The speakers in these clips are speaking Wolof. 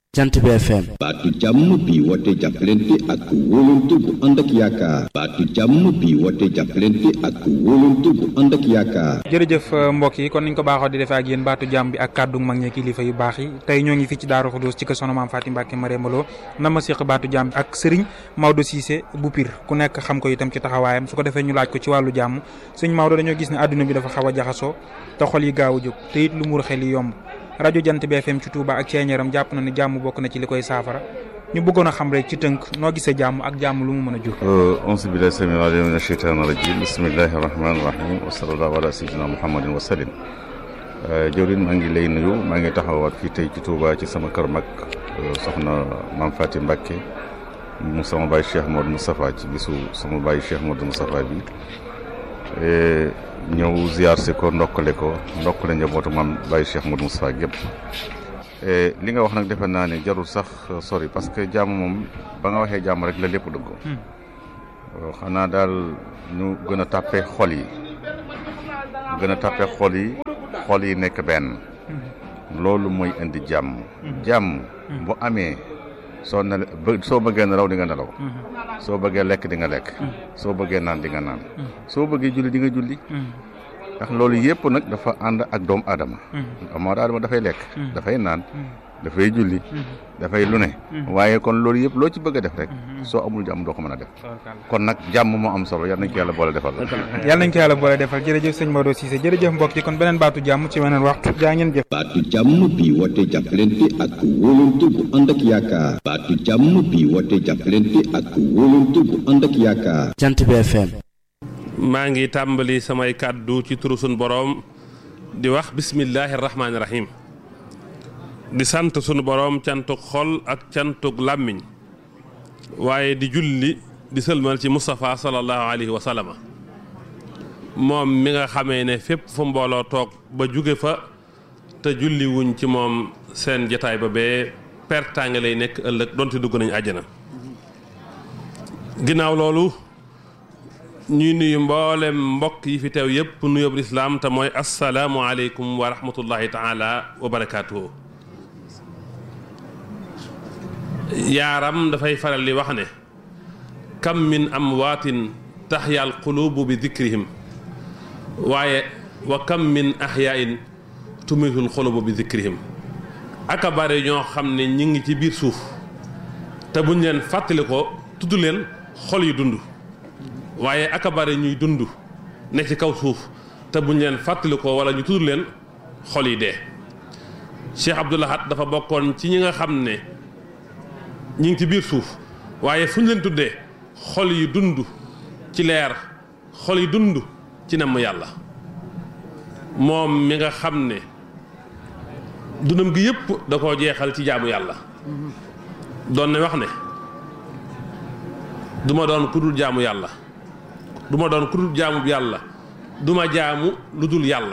jant bi FM baatu jàmm bi woote jàppalante ak wóolante bu ànd ak yaakaar baatu jàmm bi woote jàppalante ak wóolante bu ànd ak yaakaar jërëjëf mbokk yi kon niñ ko baaxoo di defee ak yéen baatu jàmm bi ak kàddu mag ñi kilifa yu baax yi tey ñoo ngi fii ci Daaru Xudoos ci kër Soxna Maam Faati Mbàkke Marème Lo na ma séq baatu jàmm bi ak Serigne Maodo Cissé bu Pire ku nekk xam ko itam ci taxawaayam su ko defee ñu laaj ko ci wàllu jàmm sëñ Maodo dañoo gis ne àdduna bi dafa xaw a jaxasoo te xol yi gaaw a jóg te it lu mur xel yi yomb rajo jant bi FM ci Touba ak ceeñaram jàpp na ne jàmm bokk na ci li koy saafara ñu bëggoon a xam rek ci tënk noo gisee jàmm ak jàmm lu mu mën a jur auzu billahi samil alim min asheytaan rajim bismillahi rahmani rahim wa sallallahu ala sayyidina muhammadin wa sallim jawrin maa ngi lay nuyu maa ngi taxawaat fii tey ci Touba ci sama kër mag soxna Maam Faati Mbàkke mu sama baay Cheikh Modou Moustapha ci bisu sama baay Cheikh Modou Moustapha bi ñëw ziar si ko ndokkale ko ndokkale njabootu maam Baye Cheikh Modou Moustapha gépp li nga wax nag defe naa ne jarul sax sori parce que jàmm moom ba nga waxee jàmm rek la lépp dugg xanaa daal ñu gën a tàppe xol yi gën a tàppe xol yi xol yi nekk benn loolu mooy indi jàmm jàmm bu amee soo ne soo bëggee nelaw di nga nelaw soo bëggee lekk di nga lekk soo bëggee naan di nga naan soo bëggee julli di nga julli ndax loolu yëpp nag dafa ànd ak doomu aadama doomu aadama dafay lekk dafay naan dafay julli dafay lu ne waaye kon loolu yëpp loo ci bëgg a def rek soo amul jàmm doo ko mën a def kon nag jàmm moo am solo yal nañ ko yàlla boole defal yàlla nañ ko yàlla boole defal jërëjëf sëñ Maodo Cissé jërëjëf mbokk yi kon beneen baatu jàmm ci weneen waxtu jaa ngeen jëf baatu jàmm bi woote jàppalante ak wóolante bu ànd ak yaakaar baatu jàmm bi woote jàppalante ak wóolante bu ànd ak yaakaar jant bi FM maa ngi tàmbali samay kàddu ci turu sunu boroom di wax bismillaahi rahmaani rahiim di sant sunu boroom cantuk xol ak cantuk làmmiñ waaye di julli di sëlmal ci Moustapha sallallahu alayhi wa sallama moom mi nga xamee ne fépp fu mbooloo toog ba jóge fa te julli wuñ ci moom seen jataay ba bee pertaange lay nekk ëllëg donte dugg nañu àjjana ginnaaw loolu ñuy nuyu mboolem mbokk yi fi teew yëpp nuyób lislaam te mooy assalaamu aleykum wa rahmatullahi taala wa barakaatuhu yaaram dafay faral di wax ne kam min amwaatin taxya al qulubu bi dikrihim waaye wa kam min axyaain tumitul xulubu bi dikrihim aka bare ñoo xam ne ñi ngi ci biir suuf te buñ leen fàttali ko tudd leen xol yi dund waaye aka bare ñuy dund ne ci kaw suuf te buñ leen fàttali ko wala ñu tudd leen xol yi dee Cheikh Abdoul Ahad dafa bokkoon ci ñi nga xam ne ñi ngi ci biir suuf waaye fu ñu leen tuddee xol yi dund ci leer xol yi dund ci namm yàlla moom mi nga xam ne dundam gi yëpp da koo jeexal ci jaamu yàlla doon na wax ne du ma doon ku dul jaamu yàlla du ma doon ku dul jaamu yàlla du ma jaamu lu dul yàlla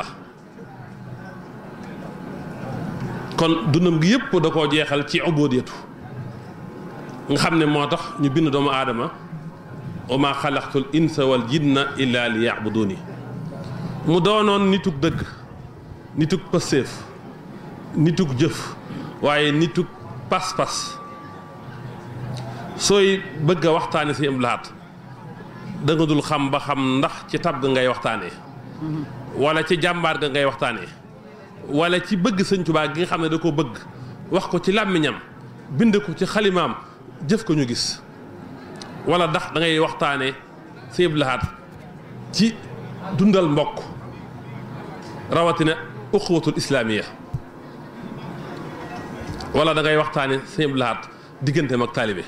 kon dundam gi yëpp da koo jeexal ci ubudiyatu nga xam ne moo tax ñu bind doomu aadama wa ma xalaqtul insa wal jinna illa li yabuduni mu doonoon nitug dëgg nitug pësséef nitug jëf waaye nitug pas-pas sooy bëgg a waxtaane si am laat da nga dul xam ba xam ndax ci tab ga ngay waxtaanee wala ci jàmbaar ga ngay waxtaanee wala ci bëgg sëñ Tuubaa gi nga xam ne da ko bëgg wax ko ci làmmiñam bind ko ci xalimaam jëf ko ñu gis wala ndax da ngay waxtaane si laat ci dundal mbokk rawatina uxwatul islaamiya wala da ngay waxtaane si laat digganteem ak taalibe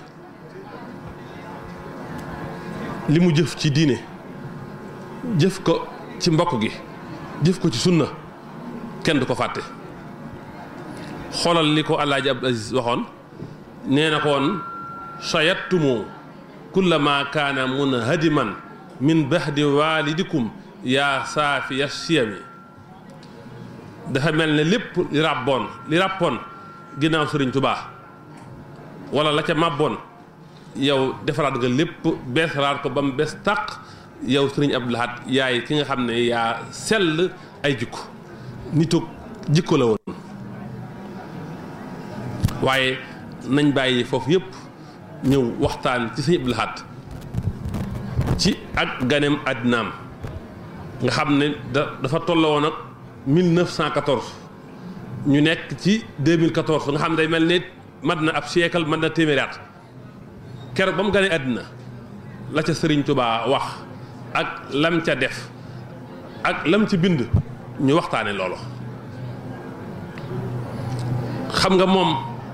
li mu jëf ci diine jëf ko ci mbokk gi jëf ko ci sunna kenn du ko fàtte xoolal li ko Alaaji Abdul Aziz waxoon nee na ko woon sayattumu kullama kaana munhadiman min bahdi walidikum yaa saafiya siyami dafa mel ne lépp li ràbboon li ràppoon ginnaaw Sëriñ Tubaa wala la ca màbboon yow defaraat nga lépp beesalaat ko ba mu bees tàq yow Sëriñ Abdul Ahad yaay ki nga xam ne yaa sell ay jikko nitu jikko la woon waaye nañ bàyyi foofu yëpp ñëw waxtaan ci sëñ Abdou Lahad ci ak ganeem àddinaam nga xam ne da dafa tolloo woon ak 1914 ñu nekk ci 2014 nga xam ne day mel ni mat na ab siècle mat na téeméeri at keroog ba mu ganee àddina la ca Sëriñ Tuubaa wax ak lam ca def ak lam ci bind ñu waxtaane loolu xam nga moom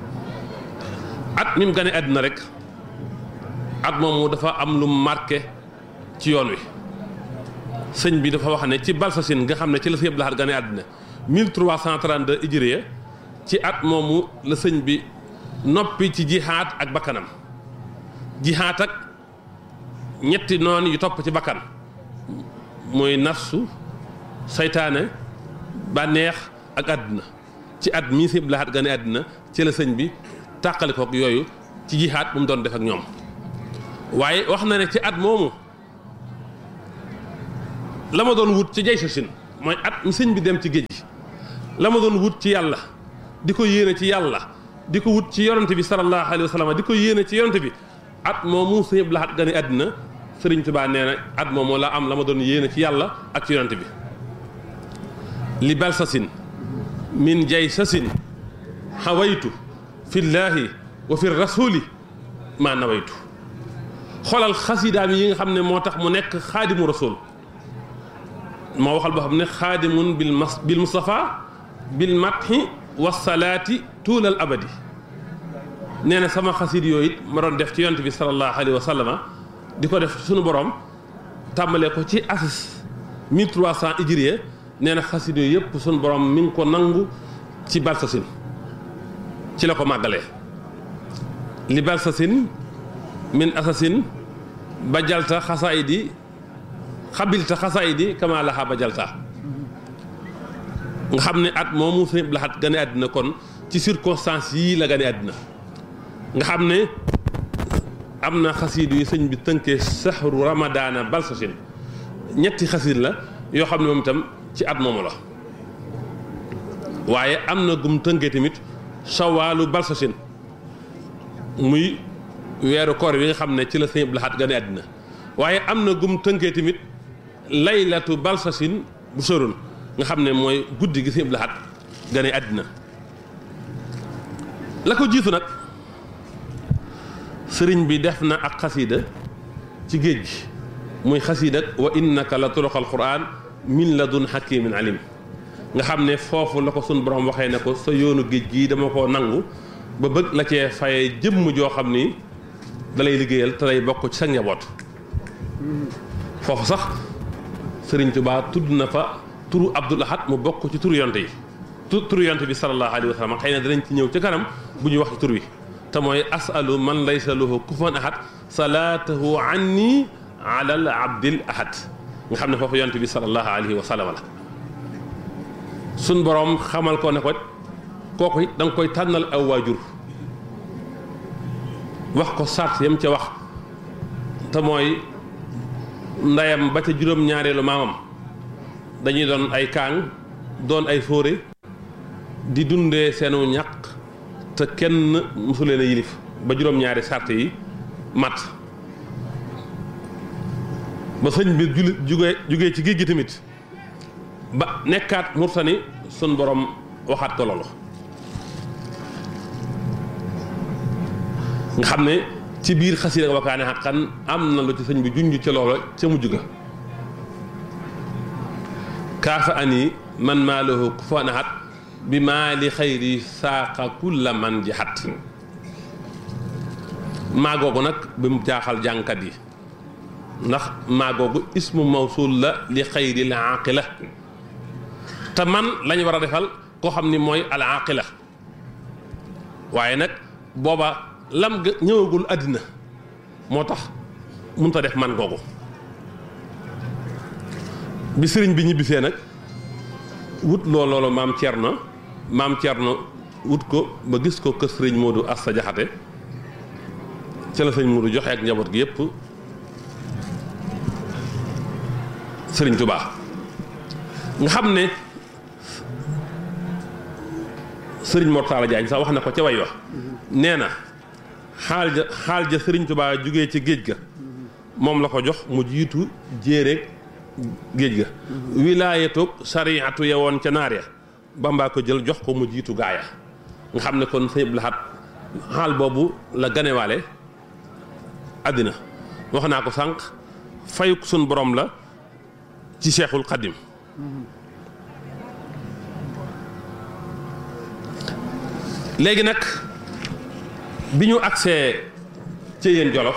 at mi mu ganee àddina rek at moomu dafa am lu marqué ci yoon wi sëñ bi dafa wax ne ci Balsasine nga xam ne ci la Sëñ Abdou Lahad gane àddina 1332 hijriya ci at moomu la sëñ bi noppi ci jihaat ak bakkanam jihaat ak ñetti noon yu topp ci bakkan mooy nafsu saytaane bànneex ak àddina ci at mii Sëñ Abdou Lahad gane àddina ci la sëñ bi tàqali kook yooyu ci jihaat bu mu doon def ak ñoom waaye wax na ne ci at moomu la ma doon wut ci jay sa sin mooy at mi sëñ bi dem ci géej gi la ma doon wut ci yàlla di ko yéene ci yàlla di ko wut ci yonante bi sallallahu alayhi wa sallam di ko yéene ci yonante bi at moomu sëñ Abdou Lahad gane àddina sëriñ Tuubaa nee na at moomu la am la ma doon yéene ci yàlla ak ci yonante bi li bal sa sin min jay sa sin xawaytu fillaahi wa fi rasuli maa nawaytu xoolal xasidaam yi nga xam ne moo tax mu nekk xaadimu rasul moo waxal boo xam ne xaadimun bil mas bil mustafa bil mathi wasalaati tuulal abadi nee na sama xasid yooyu it ma doon def ci yonent bi salallahu alayhi wa sallama di ko def suñu borom tàmbalee ko ci asis 1300 hijriya nee na xasid yooyu yëpp suñu borom mi ngi ko nangu ci balsasin ci la ko màggalee li balsasin min asasin ba jalta xasaayidi xabilta xasaayidi kama laxa ba jalta nga xam ne at moomu Sëñ Abdou Lahad gane àddina kon ci circonstance yii la gane àddina nga xam ne am na xasiid yu sëñ bi tënkee saxru ramadaana balsasin ñetti xasiid la yoo xam ne moom itam ci at moomu la waaye am na gum tënkee tamit sawaalu balsasin muy weeru koor bi nga xam ne ci la Sëñ Abdou Lahad gane àddina waaye am na gum tënkee tamit laylatu balsasin bu soroon nga xam ne mooy guddi gi Sëñ Abdou Lahad gane àddina la ko jiitu nag sëriñ bi def na ak xasiida ci géej gi muy xasiida wa innaka la turuqal quraan min ladun hakimin alim nga xam ne foofu la ko sun borom waxee ne ko sa yoonu géej gii dama ko nangu ba bëgg la cee faye jëmm joo xam ni dalay liggéeyal te lay bokk ci sa njaboot foofu sax sëriñ Tuubaa tudd na fa turu Abdul Ahad mu bokk ci turu yonte yi tu turu yonte bi sallallahu alayhi wa sallam xëy na danañ ci ñëw ci kanam bu ñu wax ci tur wi te mooy asalu man laysa lahu kufuwan ahad salaatahu anni ala al abdil ahad nga xam ne foofu yonte bi sallallahu alayhi wa sallam la suñ boroom xamal ko ne ko kooku it da nga koy tànnal aw waajur wax ko sart yam ca wax te mooy ndeyam ba ca juróom-ñaareelu maamam dañuy doon ay kaang doon ay fóore di dundee seenu ñaq te kenn mosu leen a yilif ba juróom-ñaari sart yi mat ba sëñ bi juli jugee jugee ci géej gi tamit ba nekkaat murtani sun borom waxaat ko loolu nga xam ne ci biir xasiida nga wakaane xaqan am na lu ci sëñ bi junj ca loola ca mujj ga kaafa ani man maa lahu kufuwan ahad bi maa li xayri saaqa kulla man jaxat maa googu nag bi mu jaaxal jànkat yi ndax maa googu ismu mawsul la li xayri la aqila te man lañ war a defal koo xam ni mooy al aqila waaye nag booba lam ga ñëwagul àddina moo tax mënut a def man googu bi sëriñ bi ñibbisee nag wut loo loolu maam Thierno maam Thierno wut ko ba gis ko kër sëriñ Modou Asta Jaxate ca la sëriñ Modou joxe ak njaboot gi yépp sëriñ Touba nga xam ne sëriñ Mortala Jaañ sax wax na ko ca way wax nee na xaal ja xaal ja sëriñ Tuubaa jugee ci géej ga moom la ko jox mu jiitu jéeréeg géej ga wilaayatoog sariatu ya woon ca naar ya Bamba ko jël jox ko mu jiitu gaaya nga xam ne kon sëñ Abdul Ahad xaal boobu la ganewaale àddina wax naa ko sànq fayuk sun borom la ci Cheikhul Xadim léegi nag bi ñu agsee ci yéen jolof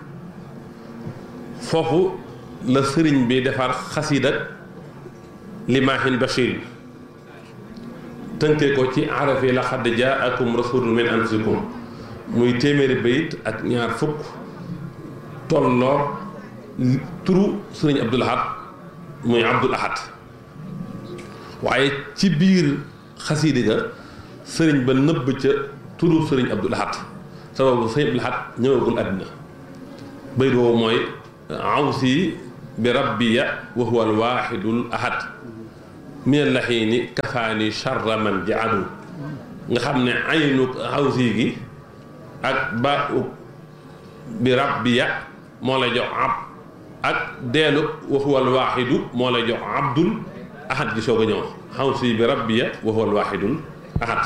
foofu la sëriñ bi defar xasiida limaahin bashir tënkee ko ci arafi la xadd jaakum rasulun min anfusikum muy téeméeri bayit ak ñaar fukk tolloo turu sëriñ Abdul Ahad muy Abdul Ahad waaye ci biir xasiida ga sëriñ ba nëbb ca turu sëriñ Abdul Ahad sababu sëriñ Abdul Ahad ñëwagul àddina bayit woowu mooy awsi bi rabbiya wa huwa alwaxidul ahad min allaxiini kafaani charra man jaadu nga xam ne aynu awsi gi ak ba bi rabbiya moo lay jox ab ak deelu wa huwa alwaxidu moo lay jox abdul ahad gi soog a ñëw awsi bi rabbiya wa huwa alwaxidul ahad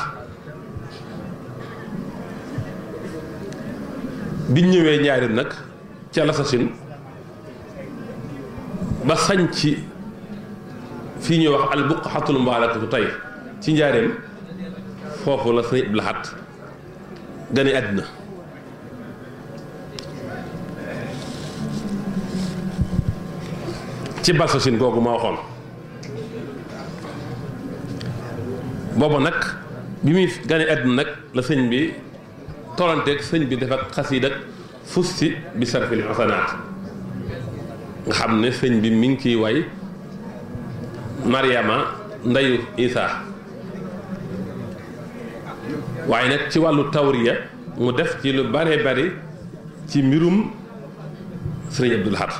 biñ ñëwee njaarim nag ca lasasin ba sañ ci fii ñuy wax al buqatul mubaarakatu tey ci njaareem foofu la sëñ Abdul Ahad gane àddina ci balsasin googu ma waxoon booba nag bi muy gane àddina nag la sëñ bi tollanteeg sëñ bi dafa xasiid ak fusti bi sarfil xasanaat nga xam ne sëñ bi mi ngi ciy way Mariama ndeyu Isa waaye nag ci wàllu tawriya mu def ci lu bare bari ci mbirum sëriñ Abdul Ahad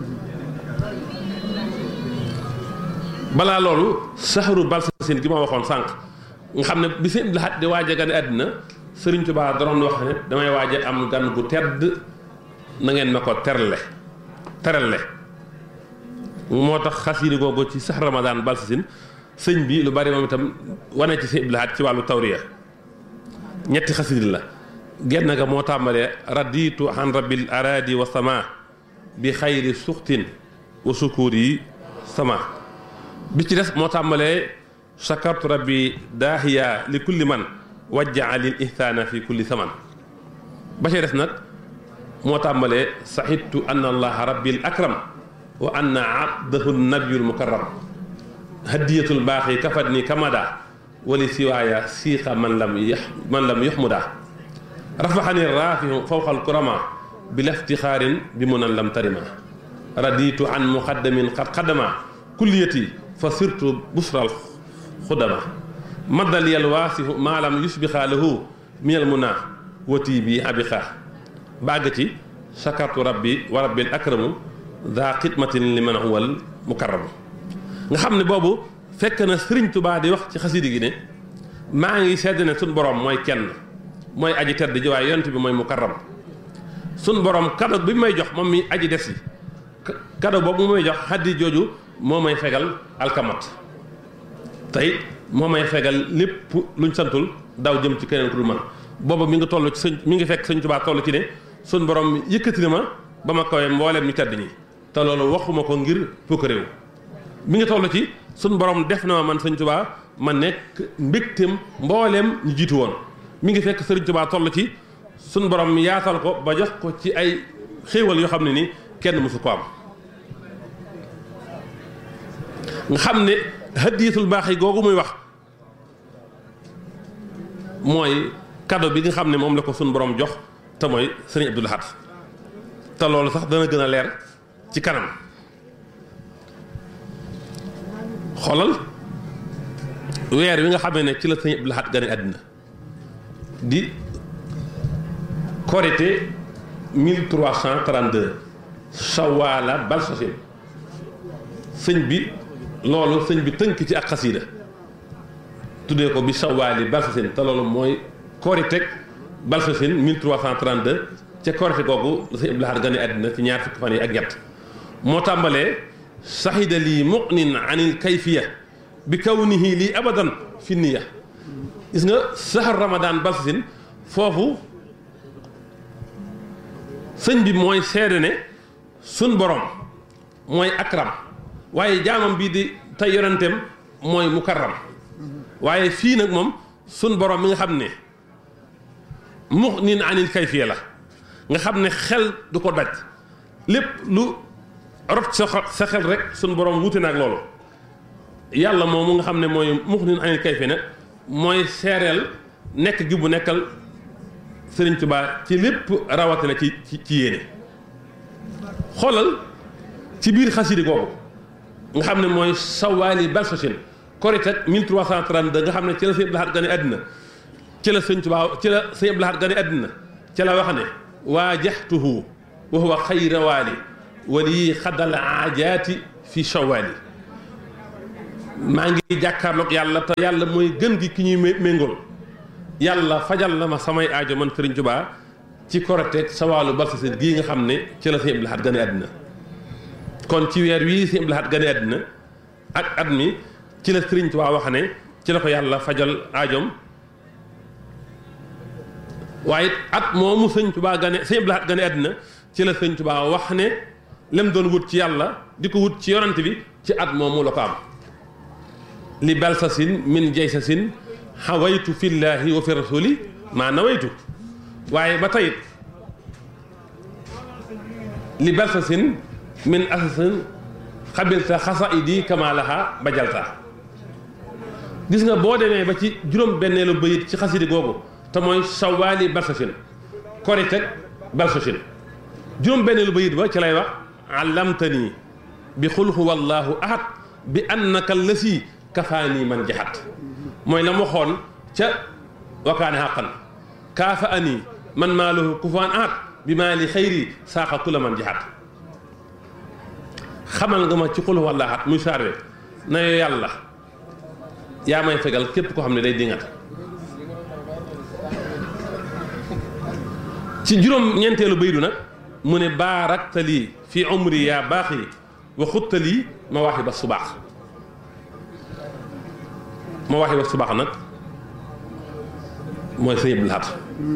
balaa loolu saxaru balsasin gi ma waxoon sànq nga xam ne bi sëriñ Abdul Ahad di waaj a gane àddina sëriñ Tuubaa daroon wax ne damay waaj a am gan gu tedd na ngeen ma ko terle terale moo tax xasiida googu ci sax ramadaan balsasin sëñ bi lu bari moom itam wane ci sëñ Abdul Ahad ci wàllu tawriya ñetti xasiida la genn ga moo tàmbalee raditu an rabbil aradi wa sama bi xayri suxtin wa sukuur yi sama bi ci des moo tàmbalee shakartu rabbi daahiya li kulli man wajjaa lil ihsaana fi kulli saman ba ci des nag moo tàmbalee saxittu anna allaha rabbil akram wa anna abdahu nabiyul mukarram hadiyatul baaxi kafat ni kamada wali siwaaya siixa man lam yax man lam yuxmuda rafaxani raafihu fawqal kurama bi laftixaarin bi mu nan lam tarima raditu an muqaddamin qad xaddama kulliyati fa sirtu busral xudama maddal yal waasifu maa lam yusbixa lahu minal muna wati bi abixa bàgg ci sakartu rabbi wa rabbil akramu daa xidmatin li man huwal mukarramu nga xam ne boobu fekk na sëriñ Tubaa di wax ci xasidi gi ne maa ngi sedd ne suñ borom mooy kenn mooy aji tedd ji waaye yonent bi mooy mukarram suñ borom kado bi may jox moom mi aji des yi kado boobu mu may jox xaddi jooju moo may fegal alkamat tey moo may fegal lépp luñ santul daw jëm ci keneen ku dul man booba mi ngi toll ci sëñ mi ngi fekk sëñ Tubaa toll ci ne suñ borom yëkkati na ma ba ma kawee mbooleem ñu tedd ñi te loolu waxuma ko ngir fukk réew mi ngi toll ci suñ borom def na ma man sëñ Tubaa ma nekk mbégteem mbooleem ñu jiitu woon mi ngi fekk sëriñ Tubaa toll ci suñ borom yaatal ko ba jox ko ci ay xéewal yoo xam ne ni kenn mësu ko am nga xam ne hadiyatul baax yi googu muy wax mooy cadeau bi nga xam ne moom la ko suñ borom jox te mooy sëriñ Abdul Ahad te loolu sax dana gën a leer ci kanam xoolal weer wi nga xamee ne ci la sëriñ Abdul Ahad gane àddina di korité 1332 sawaala balsasin sëñ bi loolu sëñ bi tënk ci ak xasiida tuddee ko bi sawaali balsasin te loolu mooy koriteg balsasin 1332 ca korite googu la sëñ Abdou Lahad gane àddina ci ñaar fukki fan yi ak ñett moo tàmbalee saxida lii muqnin anil kayfiya bi kawnihi lii abadan fi niya gis nga saxar ramadan balsasin foofu sëñ bi mooy seede ne sun borom mooy akram waaye jaamam bii di tey yonenteem mooy mukarram waaye fii nag moom sun borom mi nga xam ne muqnin anil kayfiya la nga xam ne xel du ko daj lépp lu rot sa sa xel rek sun borom wuute na ak loolu yàlla moom mu nga xam ne mooy muqnin anil kayfiya nag mooy seereel nekk gi bu nekkal Sëriñ Tuubaa ci lépp rawatina ci ci ci yéene xoolal ci biir xasidi googu nga xam ne mooy sawaali balsasin korite 1332 nga xam ne ci la sëñ Abdou Lahad gane àddina ci la sëñ Tuubaa ci la sëñ Abdou Lahad gane àddina ci la wax ne waajaxtuhu wa huwa xayra waali wali xadal aajaati fi shawaali maa ngi jàkkaarloog yàlla te yàlla mooy gën gi ki ñuy méngool yàlla fajal na ma samay aajo man Sëriñ Tuubaa ci korite sawaalu balsasin gii nga xam ne ci la sëñ Abdou Lahad gane àddina kon ci weer wii sëñ Abdou Lahad gane àddina ak at mi ci la Sëriñ Tuubaa wax ne ci la ko yàlla fajal aajoom waaye at moomu sëñ Tuubaa gane sëñ Abdou Lahad gane àddina ci la sëñ Tuubaa wax ne lem doon wut ci yàlla di ko wut ci yorante bi ci at moomu la ko am li balsasin min jaysasin xawaytu fillaahi wa fi rasuli maa nawaytu waaye ba tayit li balsasin min asasin xabilta xasaidi kamalaha bajalta gis nga boo demee ba ci juróom benneelu bayit ci xasidi googu te mooy sawaali balsasin koriteg balsasin juróom benneelu bayit ba ci lay wax allamtani bi xul huwa allahu ahad bi annaka lasi kafaani man jaxat mooy la mu waxoon ca wakaane xaqan kaafa ani man maa lahu kufaan ahad bi maa li xayri saaxa kula man jaxat xamal nga ma ci xul huwa allahu ahad muy saarwe na yoo yàlla yaa may fegal képp koo xam ne day dingat ci juróom ñeenteelu baydu nag mu ne baaraktalii fi umri yaa baaxi wa xuttalii ma waxi ba subaax ma waxi ba subaax nag mooy sëñ Abdou Lahad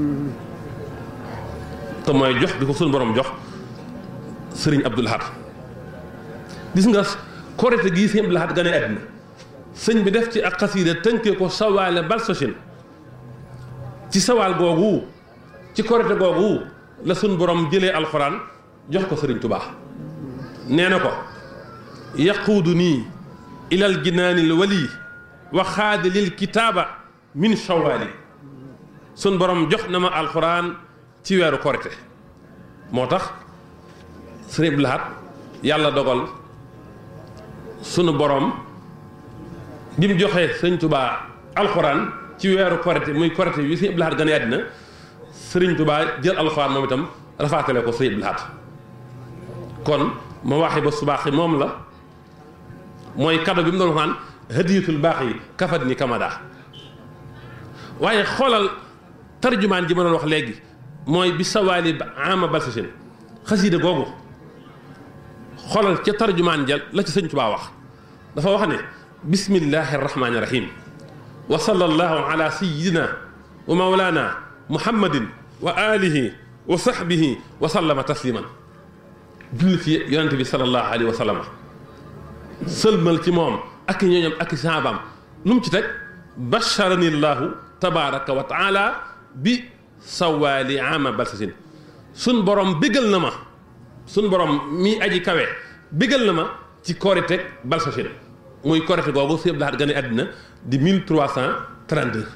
te mooy jox di ko suñu borom jox sëriñ Abdou Lahad gis nga korite gii sëñ Abdou Lahad gane àddina sëñ bi def ci ak xasiida tënkee ko sawaale balsasin ci sawaal googu ci korite googu la suñ borom jëlee alxuraan jox ko sëriñ tubaa nee na ko yaquudu nii ilal jinaanil wali wa xaadilil kitaaba min shawaali suñ borom jox na ma alxuraan ci weeru korite moo tax sëriñ Abdou Lahad yàlla dogal sunu borom bi mu joxee sëñ tubaa alxuraan ci weeru korite muy korite bi sëñ Abdou Lahad gane àddina sëriñ tubaa jël alxuraan moom itam rafaatale ko sëñ Abdou Lahad kon ma waxee ba subaaxi moom la mooy kado bi mu doon waxaan hadiyatul baax yi kafat ni kamada waaye xoolal tarjumaan ji ma doon wax léegi mooy bi sawaali ba ama balsasin xasiida googu xoolal ca tarjumaan ja la ci sëñ tubaa wax dafa wax ne bismillahi arrahmani irrahim wa sallallahu ala sayidina wa maulana muhammadin wa alihi wa sahbihi wa sallama tasliman julli ci yonente bi salallahu alayhi wa sallama sëlmal ci moom ak i ñooñam ak i saabaam lu mu ci teg basharani llahu tabaraka wa taala bi sawaali ama balsasin sun borom bégal na ma sun borom mi aji kawe bégal na ma ci korite balsasin muy korite googu Sëñ Abdou Lahad gane àddina di 1332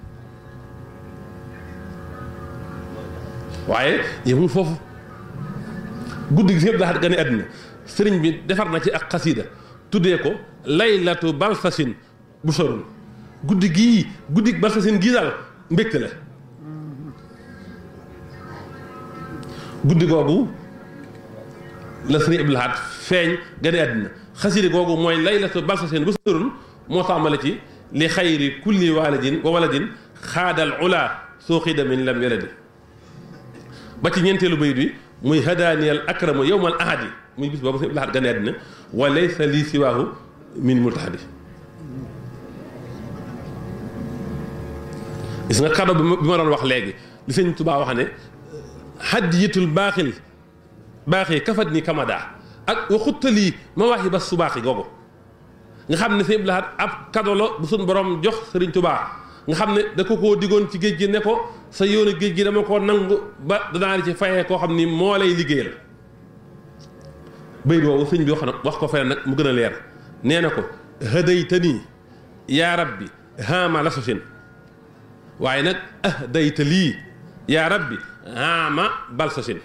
waaye yemul foofu guddi gi Sëñ Abdou Lahad gane àddina sëriñ bi defar na ci ak xasiida tuddee ko laylatu balsasin bu sorun guddi gii guddi balsasin gii daal mbégte la guddi googu la Sëriñ Abdou Lahad feeñ gane àddina xasida googu mooy laylatu balsasin bu sorun moo tàmbale ci li xayri kulli walidin wa waladin xaadal ula soo xida min lam yaladi ba ci ñeenteelu bayit bi muy hadaaniyal akramu yowmal ahadi muy bis boobu sëñ Abdou Lahad gane àddina wa laysa lii siwaahu min multahadi gis nga kado bi ma doon wax léegi li sëñ Tuubaa wax ne hadiyatul baaxil baaxi kafat ni kamada ak waxuttalii ma waxi ba subaaxi googu nga xam ne sëñ Abdou Lahad ab kado la bu suñ borom jox sëriñ Tuubaa nga xam ne da ko koo diggoon ci géej gi ne ko sa yoonu géej gi dama ko nangu ba danaa ci fayee koo xam ni moo lay liggéeyal bayit woowu sëñ bi wax na wax ko feneen nag mu gën a leer nee na ko hadaytani yaa rabbi haama lasosin waaye nag ahdayta lii yaa rabbi haama balsosin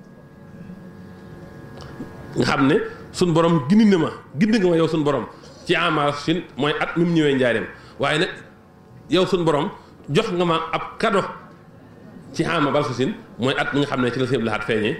nga xam ne suñ borom gindi na ma gindi nga ma yow suñ borom ci haama lasosin mooy at mi mu ñëwee njaareem waaye nag yow suñ borom jox nga ma ab kado ci haama balsosin mooy at mi nga xam ne ci la Sëñ Abdou Lahad feeñee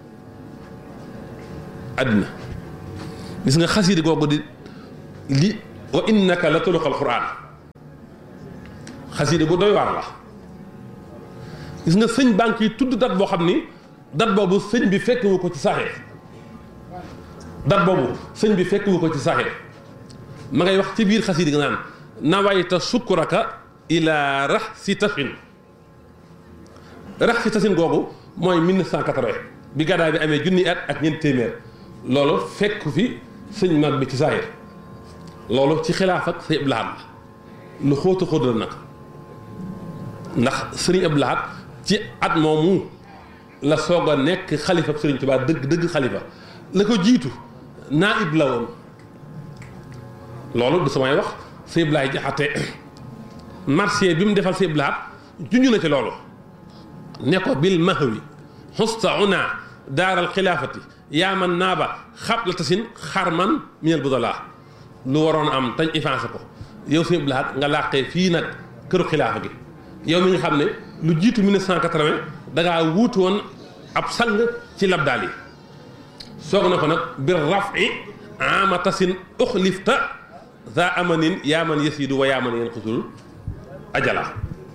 àddina gis nga xasiida googu di li wa innaka la tuluqal quraan xasiida gu doy waar la gis nga sëñ banque yi tudd dat boo xam ni dat boobu sëñ bi fekk wu ko ci saxee dat boobu sëñ bi fekk wu ko ci saxee ma ngay wax ci biir xasiida gi naan nawayta sukkuraka ila rax si tasin rax si tasin googu mooy 1980 bi gàddaay bi amee junni at ak ñeent téeméer loolu fekk fi sëñ mag bi ci saayir loolu ci xilaaf ak sëñ Abdou Lahad lu xóotu xóot la nag ndax sëriñ Abdou Lahad ci at moomu la soog a nekk xalifa sëriñ Tuubaa dëgg dëgg xalifa la ko jiitu naayib la woon loolu du samay wax sëñ Abdou Lahad Jaxate marché bi mu defal sëñ Abdou Lahad junj na ci loolu ne ko bil mahwi xusta una daaral xilaafati yaa man naaba xab la tasin xarman minel budala lu waroon am tañ effacé ko yow sëñ Abdou Lahad nga làqee fii nag këru xilaafa gi yow mi nga xam ne lu jiitu 1980 da ngaa wuutu woon ab sang ci labdaal yi soog na ko nag bir rafi ama tasin uxlifta za amanin yaa man yasidu wa yaa man yeen xusul ajala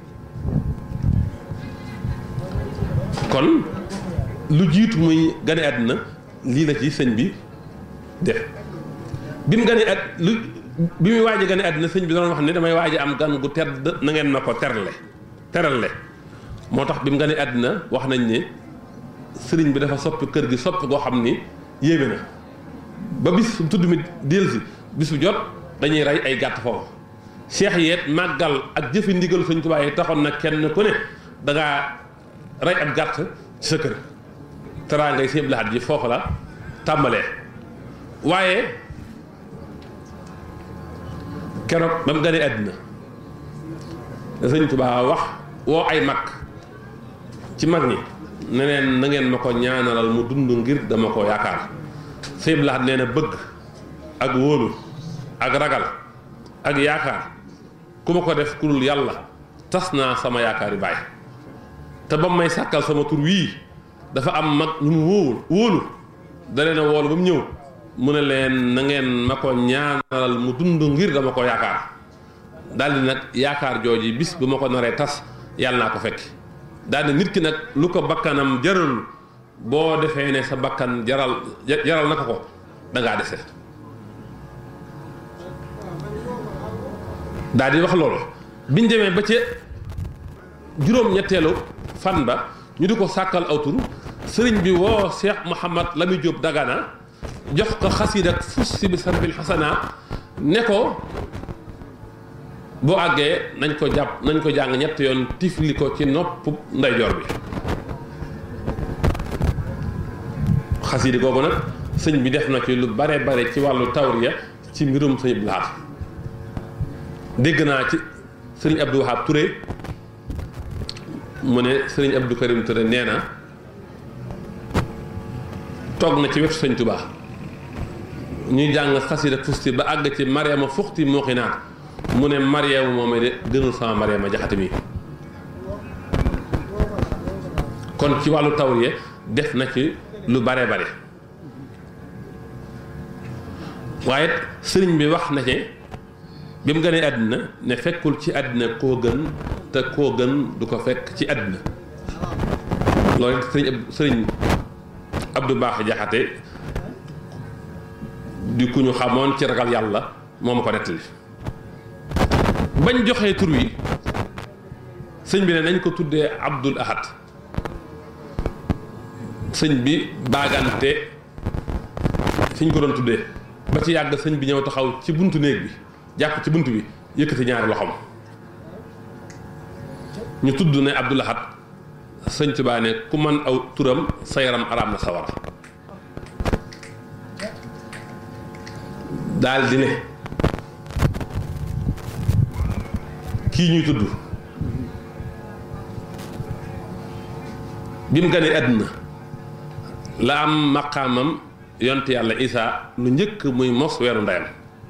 kon lu jiitu muy gane àddina lii la ci sëñ bi def bi mu gane at lu bi muy waaj a gane àddina sëñ bi doon wax ne damay waaj a am gan gu tedd na ngeen ma ko terale terale moo tax bi mu gane àddina wax nañ ne sëriñ bi dafa soppi kër gi soppi goo xam ni yéeme na ba bis su tudd mi dellusi bis bu jot dañuy rey ay gàtt foofu seex yeet màggal ak jëfi ndigalu sëñ Tuubaa yi taxoon na kenn ku ne da ngaa rey ab gàtt ci sa kër taraa ngay Sëñ Abdou Lahad ji foofu la tàmbalee waaye keroog ba mu ganee àddina sëñ Tuubaa wax woo ay mag ci mag ñi ne leen na ngeen ma ko ñaanalal mu dund ngir dama ko yaakaar Sëñ Abdou Lahad nee na bëgg ak wóolu ak ragal ak yaakaar ku ma ko def ku dul yàlla tas naa sama yaakaar yi bàyyi te ba may sàkkal sama tur wii dafa am mag ñu mu wóolu wóolu da leen a woolu ba mu ñëw mu ne leen na ngeen ma ko ñaanalal mu dund ngir dama ko yaakaar daal di nag yaakaar jooji bis bu ma ko naree tas yàlla naa ko fekk daal di nit ki nag lu ko bakkanam jaral boo defee ne sa bakkan jaral jaral na ko ko da ngaa dese daal di wax loolu biñ demee ba ca juróom-ñetteelu fan ba ñu di ko sàkkal aw tur sëriñ bi woo Cheikh Mouhamad Lami Diop Dagana jox ko xasiid ak fussi bi sarbil xasana ne ko boo àggee nañ ko jàpp nañ ko jàng ñett yoon tifli ko ci nopp ndeyjoor bi xasiida googu nag sëñ bi def na ci lu bare bare ci wàllu tawriya ci mbirum sëñ Abdou Lahad dégg naa ci sëriñ Abdou Wahab Touré mu ne sëriñ Abdou Karim Touré nee na toog na ci wetu sëñ Touba ñuy jàng xasida fusti ba àgg ci Mariama fuxti mooxinaat mu ne Mariama moom de gënul sama Mariama jaxate mi kon ci wàllu tawriya def na ci lu bare bare waaye sëriñ bi wax na ci bi mu gënee àddina ne fekkul ci àddina koo gën te koo gën du ko fekk ci àddina loolu it sëriñ sëriñ Abdou Baax Jaxate di ku ñu xamoon ci ragal yàlla moo ma ko nettali bañ joxee tur wi sëñ bi ne nañ ko tuddee Abdul Ahad sëñ bi baagante fi ñu ko doon tuddee ba ci yàgg sëñ bi ñëw taxaw ci buntu néeg bi jàpp ci bunt bi yëkkati ñaari loxoom ñu tudd ne Abdul Ahad sëñ Tuubaa ne ku man aw turam sa yaram araam na sawara daal di ne kii ñuy tudd bi mu ganee àdduna la am maqaamam yont yàlla isaa lu njëkk muy mos weeru ndeyam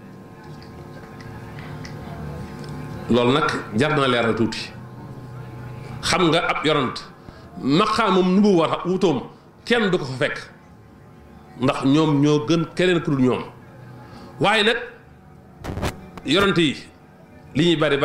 loolu nag jar na leeral tuuti xam nga ab yonant maqaamam nu bu war a wutoom kenn du ko fa fekk ndax ñoom ñoo gën keneen ku dul ñoom waaye nag yonant yi li ñuy bari